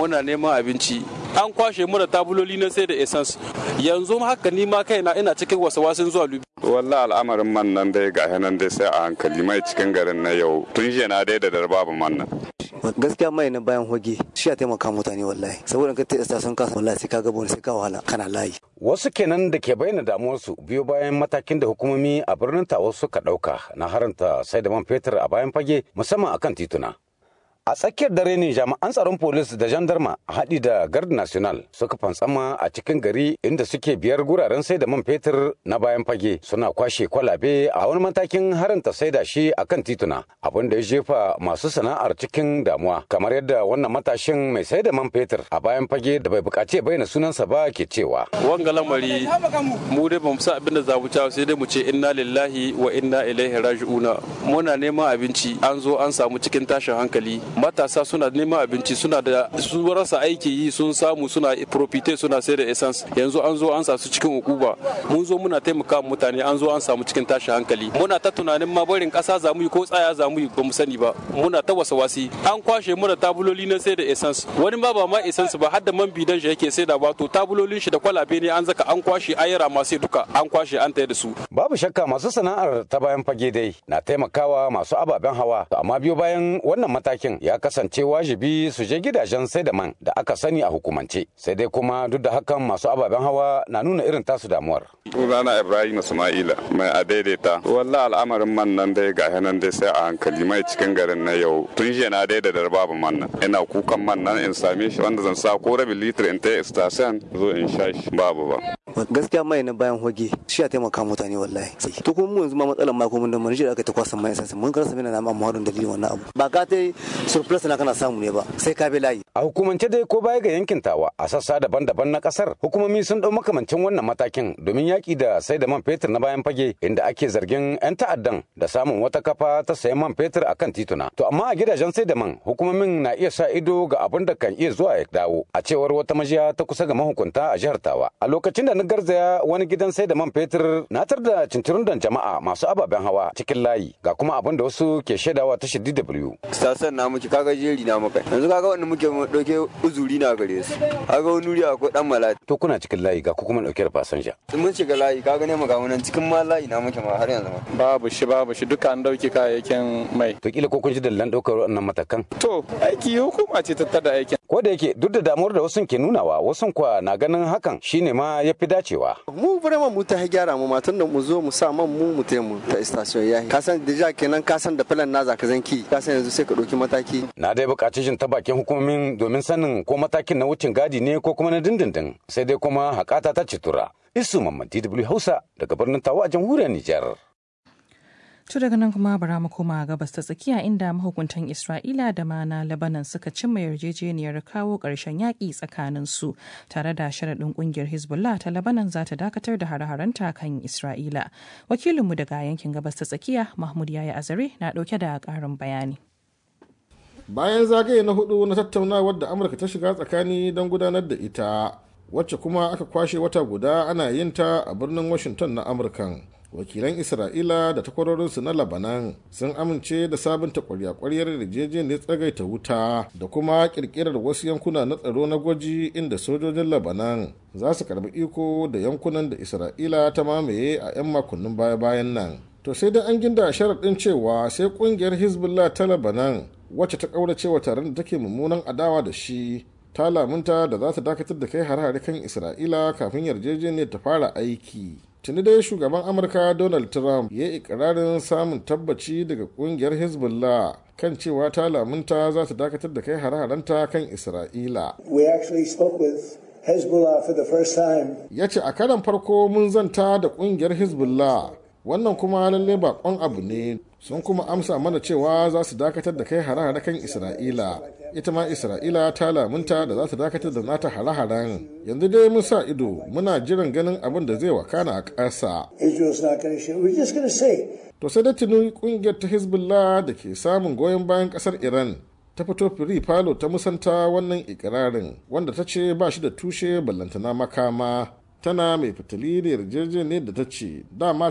muna neman abinci an kwashe mu da tabuloli na sai da essence yanzu haka ni ma kaina ina cikin wasu zuwa lubi walla al'amarin man nan dai ga nan dai sai a hankali mai cikin garin na yau tun jiya na dai da babu man nan gaskiya mai na bayan hoge shi ya taimaka mutane wallahi saboda ka ta sun kasa wallahi sai ka ga wani sai ka wahala kana layi wasu kenan da ke bayyana damuwarsu biyo bayan matakin da hukumomi a birnin tawa suka ɗauka na haranta sai da man fetur a bayan fage musamman akan tituna a tsakiyar dare ne jami'an tsaron polis da jandarma a haɗi da gard national suka fantsama a cikin gari inda suke biyar guraren sai da man fetur na bayan fage suna kwashe kwalabe a wani matakin haranta sai da shi a kan tituna abin da ya jefa masu sana'ar cikin damuwa kamar yadda wannan matashin mai sai da man fetur a bayan fage da bai buƙaci bayyana sunansa ba ke cewa wanga lamari mu dai bamu sa abin da za mu sai dai mu ce inna lillahi wa inna ilaihi raji'una muna neman abinci an zo an samu cikin tashin hankali matasa suna neman abinci suna da su rasa aiki yi sun samu suna profite suna sai da essence yanzu an zo an sa su cikin ukuba mun zo muna taimaka mutane an zo an samu cikin tashi hankali muna ta tunanin ma barin kasa za mu yi ko tsaya za mu yi ba mu sani ba muna ta wasa wasi an kwashe mu da tabuloli na sai da essence wani ma ba ma essence ba har da man bidan shi yake sai da ba to tabulolin shi da kwalabe ne an zaka an kwashe ayara ma sai duka an kwashe an tayar da su babu shakka masu sana'ar ta bayan fage dai na taimakawa masu ababen hawa amma biyo bayan wannan matakin ya kasance kasance wajibi su je gidajen sai da man da aka sani a hukumance sai dai kuma duk da hakan masu ababen hawa na nuna irin tasu damuwar sunana ibrahim ismaila mai a daidaita walla al'amarin man nan dai ga nan dai sai a hankali mai cikin garin na yau tun jiya na daida da babu man nan ina kukan man nan in same shi wanda zan sa ko rabin litir in ta station zo in sha shi babu ba gaskiya mai na bayan hoge shi ya taimaka mutane wallahi to kuma mu yanzu ma matsalar ma kuma da mun ji aka ta kwasa mai sansa mun karasa mina na ma muhadin dalilin wannan abu ba ka tai surplus na kana samu ne ba sai ka bi layi a hukumance dai ko baya ga yankin tawa a sassa daban-daban na kasar hukumomi sun dau makamancin wannan matakin domin yaki da sai da man fetur na bayan fage inda ake zargin yan ta'addan da samun wata kafa ta sayan man fetur akan tituna to amma a gidajen sai da man hukumomin na iya sa ido ga abin da kan iya zuwa ya dawo a cewar wata majiya ta kusa ga mahukunta a jihar tawa a lokacin da na garzaya wani gidan sai da man fetur na tar da cincirundan jama'a masu ababen hawa cikin layi ga kuma abin da wasu ke shaidawa ta DW. Stasan na muke kaga jeri na muka yanzu kaga wanda muke dauke uzuri na gare su kaga wani wuri akwai dan malati. To kuna cikin layi ga ku kuma dauke da fasanja. Mun shiga layi kaga ne muga nan cikin ma layi na muke ma har yanzu ma. Babu shi babu shi duka an dauke kayayyakin mai. To kila ko kun ji dallan daukar wannan matakan. To aiki hukuma ce ta tada aikin. Ko da yake duk da damuwar da wasu ke nunawa wasu kwa na ganin hakan shine ma ya fi dacewa. Mu vraiment mu ta gyara mu matan da mu zo mu sa man mu mu mu ta station yayi. Ka san deja kenan ka san da filan na zaka zanki ka san yanzu sai ka ɗauki mataki. Na dai buƙaci jin ta bakin hukumomin domin sanin ko matakin na wucin gadi ne ko kuma na dindindin sai dai kuma haƙata ta citura. Isu Mamman DW Hausa daga birnin Tawa a jamhuriyar Nijar. To daga nan kuma bara mu koma gabas ta tsakiya inda mahukuntan Isra'ila da ma na Lebanon suka cimma yarjejeniyar kawo ƙarshen yaƙi tsakanin su tare da sharaɗin ƙungiyar Hezbollah ta Lebanon za ta dakatar da hare-harenta kan Isra'ila. Wakilinmu daga yankin gabas ta tsakiya Mahmud Yaya Azare na ɗauke da ƙarin bayani. Bayan zagaye na hudu na tattaunawar da Amurka ta shiga tsakani don gudanar da ita, wacce kuma aka kwashe wata guda ana yin ta a birnin Washington na Amurkan. wakilan isra'ila da takwarorinsu na labanan sun amince da sabunta kwarya-kwaryar yarjejeniyar tsagaita wuta da kuma kirkirar wasu yankuna na tsaro na gwaji inda sojojin labanan za su karbi iko da yankunan da isra'ila ta mamaye a 'yan makonnin baya-bayan nan to sai dai an ginda sharaɗin cewa sai ƙungiyar hezbollah ta labanan wacce ta ƙaurace wa taron da take mummunan adawa da shi ta lamunta da za ta dakatar da kai hare-hare kan isra'ila kafin yarjejeniyar ta fara aiki tuni dai shugaban amurka donald trump ya yi ikirarin samun tabbaci daga kungiyar hezbollah kan cewa ta lamunta za ta dakatar da kai hare-harenta kan isra'ila ya ce a karan farko mun zanta da kungiyar hezbollah wannan kuma lalle bakon abu ne sun kuma amsa mana cewa za su dakatar da kai hare-hare kan isra'ila ita ma isra'ila ta lamunta da za ta dakatar da nata hare-haren yanzu dai mun sa ido muna jiran ganin abin da zai wakana a ƙasa to sai da tuni kungiyar ta hezbollah da ke samun goyon bayan ƙasar iran ta fito firi falo ta musanta wannan ikirarin wanda ta ce ba shi da tushe ballantana makama tana mai fitali da yarjejeniyar da ta ce dama